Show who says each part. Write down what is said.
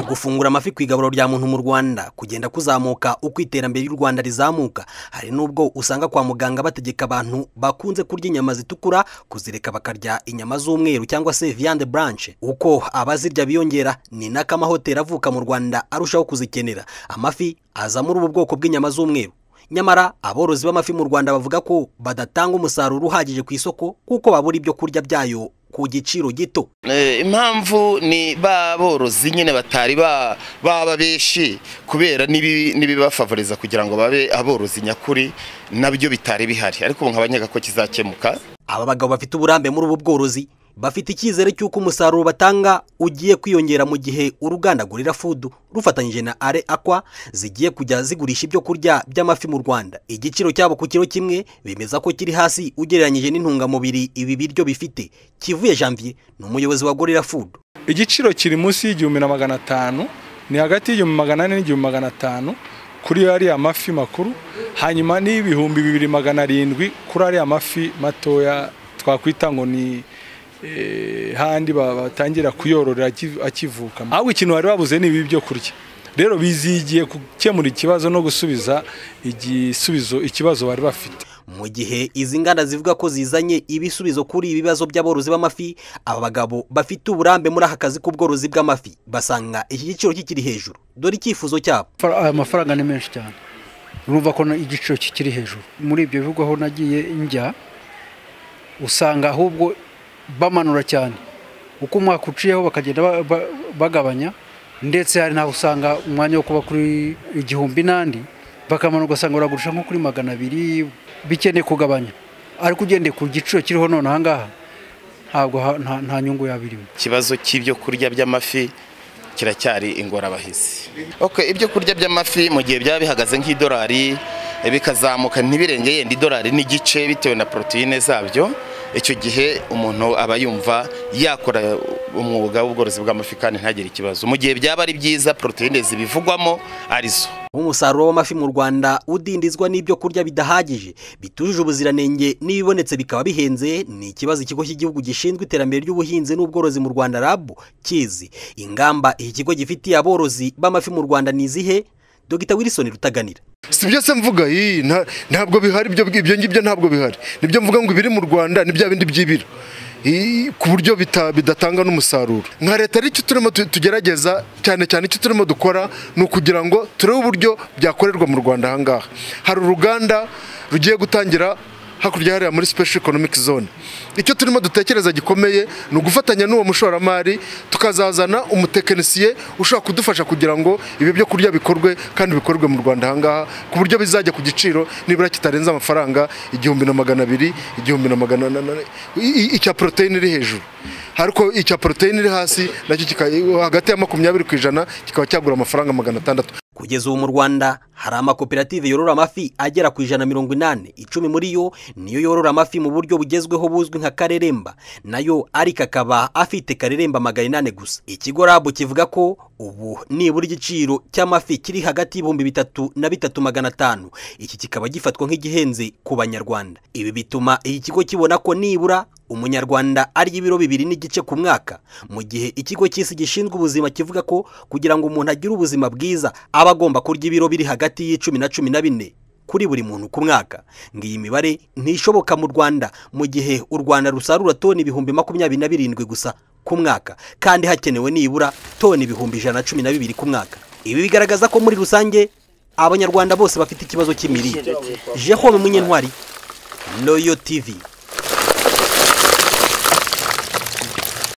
Speaker 1: gufungura amafi ku igaburo rya muntu mu rwanda kugenda kuzamuka uko iterambere ry'u rwanda rizamuka hari n'ubwo usanga kwa muganga bategeka abantu bakunze kurya inyama zitukura kuzireka bakarya inyama z'umweru cyangwa se viande blanche uko abazirya biyongera ni nako amahoteli avuka mu rwanda arushaho kuzikenera amafi aza muri ubu bwoko bw'inyama z'umweru nyamara aborozi b'amafi mu rwanda bavuga ko badatanga umusaruro uhagije ku isoko kuko babura ibyo kurya byayo ku giciro gito
Speaker 2: impamvu ni ba borozi nyine batari baba benshi kubera n'ibibafavoriza kugira ngo babe aborozi nyakuri nabyo bitari bihari ariko ubu nk'abanyaga ko kizakemuka
Speaker 1: aba bagabo bafite uburambe muri ubu bworozi bafite icyizere cy'uko umusaruro batanga ugiye kwiyongera mu gihe uruganda gorira food rufatanyije na are akwa zigiye kujya zigurisha ibyo kurya by'amafi mu rwanda igiciro cyabo ku kiro kimwe bemeza ko kiri hasi ugereranyije n'intungamubiri ibi biryo bifite kivuye janvier ni umuyobozi wa gorira food
Speaker 3: igiciro kiri munsi y'igihumbi na magana atanu ni hagati y'igihumbi magana ane n'igihumbi magana atanu kuri ariya mafi makuru hanyuma n'ibihumbi bibiri magana arindwi kuri ariya mafi matoya twakwita ngo ni handi batangira kuyorora akivuka ahubwo ikintu bari babuze ni ibi byo kurya rero bizigiye gukemura ikibazo no gusubiza igisubizo ikibazo bari bafite
Speaker 1: mu gihe izi nganda zivuga ko zizanye ibisubizo kuri ibibazo by'aborozi b'amafi aba bagabo bafite uburambe muri aka kazi k'ubworozi bw'amafi basanga iki giciro kikiri hejuru dore icyifuzo cyabo
Speaker 4: aya mafaranga ni menshi cyane urumva ko igiciro kikiri hejuru muri ibyo bihugu aho nagiye njya usanga ahubwo bamanura cyane uko umwaka uciyeho bakagenda bagabanya ndetse hari n'aho usanga umwanya wo kuba kuri igihumbi n'andi bakamanura ugasanga baragurisha nko kuri magana abiri bikeneye kugabanya ariko ugendeye ku giciro kiriho none aha ngaha ntabwo nta nyungu yaba irimo
Speaker 2: ikibazo cy'ibyo kurya by'amafi kiracyari ingorabahizi ibyo kurya by'amafi mu gihe byaba bihagaze nk'idolari bikazamuka ntibirenge yenda idolari n'igice bitewe na poroteyine zabyo icyo gihe umuntu aba yumva yakora umwuga w'ubworozi bw'amafi kandi ntagire ikibazo mu gihe byaba ari byiza poroteyine zibivugwamo arizo
Speaker 1: umusaruro w'amafi mu rwanda udindizwa n'ibyo kurya bidahagije bitujuje ubuziranenge n'ibibonetse bikaba bihenze ni ikibazo ikigo cy'igihugu gishinzwe iterambere ry'ubuhinzi n'ubworozi mu rwanda rabu kizi ingamba iki kigo gifitiye aborozi b'amafi mu rwanda ni izihe dogita wilson rutaganira
Speaker 5: si byose mvuga iyi ntabwo bihari ibyo ngibyo ntabwo bihari nibyo mvuga ngo ibiri mu rwanda ni bya bindi byibira ku buryo bidatanga n'umusaruro nka leta icyo turimo tugerageza cyane cyane icyo turimo dukora ni ukugira ngo turebe uburyo byakorerwa mu rwanda ahangaha hari uruganda rugiye gutangira hakurya hariya muri special economic zone icyo turimo dutekereza gikomeye ni ugufatanya n'uwo mushoramari tukazazana umutekinisiye ushobora kudufasha kugira ngo ibi byo kurya bikorwe kandi bikorwe mu rwanda ahangaha ku buryo bizajya ku giciro nibura kitarenze amafaranga igihumbi na magana abiri igihumbi na magana icya poroteyine iri hejuru ariko icya poroteyine iri hasi nacyo hagati ya makumyabiri ku ijana kikaba cyagura amafaranga magana atandatu
Speaker 1: kugeza ubu mu rwanda hari amakoperative yorora amafi agera ku ijana na mirongo inani icumi muri yo niyo yorora amafi mu buryo bugezweho buzwi nka kareremba nayo ariko akaba afite kareremba magana inani gusa ikigo rabu kivuga ko ubu nibura igiciro cy'amafi kiri hagati y'ibihumbi bitatu na bitatu magana atanu iki kikaba gifatwa nk'igihenze ku banyarwanda ibi bituma iki kigo kibona ko nibura umunyarwanda arya ibiro bibiri n'igice ku mwaka mu gihe ikigo cy'isi gishinzwe ubuzima kivuga ko kugira ngo umuntu agire ubuzima bwiza aba agomba kurya ibiro biri hagati y'icumi na cumi na bine kuri buri muntu ku mwaka ngo iyi mibare ntishoboka mu rwanda mu gihe u rwanda rusarura toni ibihumbi makumyabiri na birindwi gusa ku mwaka kandi hakenewe nibura toni ibihumbi ijana na cumi na bibiri ku mwaka ibi bigaragaza ko muri rusange abanyarwanda bose bafite ikibazo cy'imirire jehome munyentwari royo tivi